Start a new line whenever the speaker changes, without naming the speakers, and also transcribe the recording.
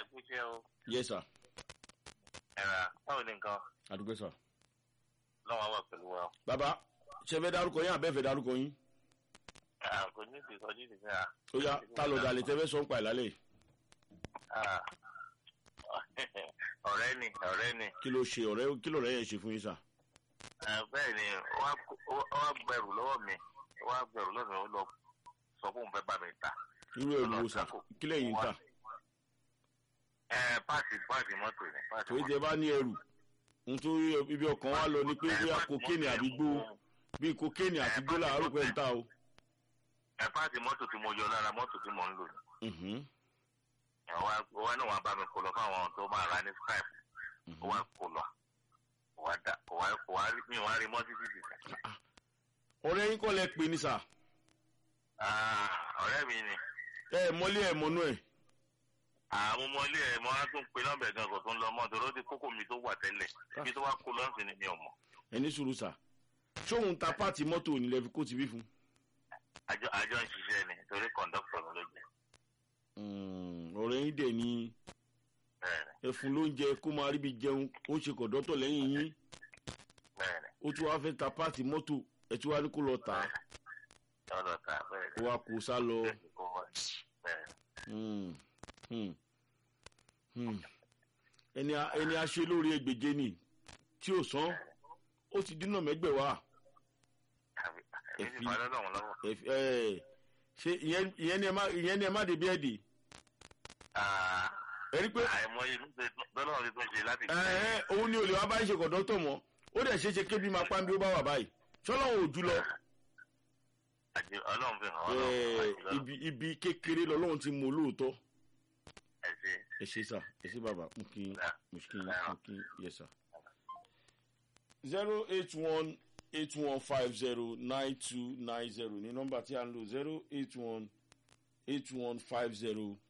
kú iṣẹ́ o
yes sir
ẹ̀rà báwo ni nǹkan
àdúgbò sir.
lọ́wọ́ wà pẹ̀lú wa
bàbá ṣe fẹ́ dárúkọ yín àbẹ́fẹ́ dárúkọ yín
Ah, kò ní ìdí kọjú ìdí náà
ó yá tá ló dalẹ̀ tẹ́ fẹ́ sọ ń pa ìlálẹ̀ yìí
Ah. ọ̀rẹ́ ni ọ̀rẹ́ ni
kí ló ṣe ọ̀rẹ́ kí ló rẹ̀ yẹn ṣe fún yín sà.
Ah, bẹ́ẹ̀ ni wọ́n á kó- ó- ó wá gbẹrù lọ́wọ́ mi wọ́n á gbẹrù lọ́wọ́ mi ó lọ sọ fún òun fẹ́ bá mi ta
irú ẹ̀rù wo sà kí lẹ́yìn ń tà
ẹ páàsì páàsì mọ́tò ni páàsì
torí tẹ bá ní ẹrù nítorí ibi ọkàn wa lọ ni pé bóyá kokéènì àbí gbó bíi kokéènì àti gbó làárọ̀ pẹ̀ ń tà o.
ẹ páàsì mọ́tò tí mo yọ lára mọ́tò tí mo ń lò ni
Mhm,
wọ́n náà wọ́n bá mi kó lọ fáwọn tó máa ra ní skype
mhm.
ó wá kó lọ ó wá dá ó wá ó wá rí mi ò wá rí mọ́ títí títí.
ọ̀rẹ́ yín kọ́ lẹ pè ní sà
Ah, ọ̀rẹ́ mi ni
ẹ mọ́lé ẹ mọ́nú ẹ̀
àwọn ọmọ ilé ẹ̀ mọ́ á tún pe nọ́mbà gan kò tó ń lọ mọ́ torí ó ti kókó mi tó wà tẹ́lẹ̀ ibi tó wá kó lọ́sìn ni mi ò mọ̀
ẹni sùúrù sà ṣóun ta páàtì mọ́tò ní lẹ́fi kó ti bí fún.
àjọ àjọ ń ṣiṣẹ́ ni torí kọ̀ǹdọ́kítọ̀ mi ló jẹ́
Mm, ọ̀rẹ́ yín dẹ̀ ni
bẹ́ẹ̀ ni
ẹfun ló ń jẹ kó máa ríbi jẹun ó ṣe kọ̀dọ́tọ̀ lẹ́yìn yín
bẹ́ẹ̀ ni
ó tún wá fẹ́ ta páàtì mọ́tò ẹ tún wá ní kó lọ tà á
lọ́dọ̀ ta bẹ́ẹ̀
kó
ni
wá kó sá lọ.
bẹ́ẹ̀ ni kó wá bẹ́ẹ̀ ni.
Mm, mm, mm. ẹni a- ẹni a ṣe lórí ẹgbẹ̀je ni tí ò sán ó ti dínà mẹ́gbẹ̀wá
àbí èmi
Ẹ̀fí.
ti fà lọ́dọ̀ lọ́wọ́.
Ẹ- ẹ, ṣe ìyẹn ìyẹn ni ẹ má ìyẹn ni ẹ má débi ẹ̀dì ẹ rí pé
àìmọye lọ́dọ̀ ti tún ṣe láti
ẹ ẹ òun ni olè wa bá ń ṣe kọ̀dọ́tọ̀ mọ́ ó dẹ̀ ṣe é ṣe kébi máa pa bí ó bá wà báyìí ṣọlọ́run ò jù lọ
àjẹ ọlọ́run fi hàn
ẹ,
ọlọ́run àjẹ
ibi ibi kékeré lọ́lọ́run ti mú olóòótọ́
ẹ ṣe
ẹ ṣe sà ẹ ṣe bàbá mo kí yín mo kí yín mo kí yín yes sir. zero eight one eight one five zero nine two nine zero ní nọ́mbà tí a ń lò zero eight one eight one five zero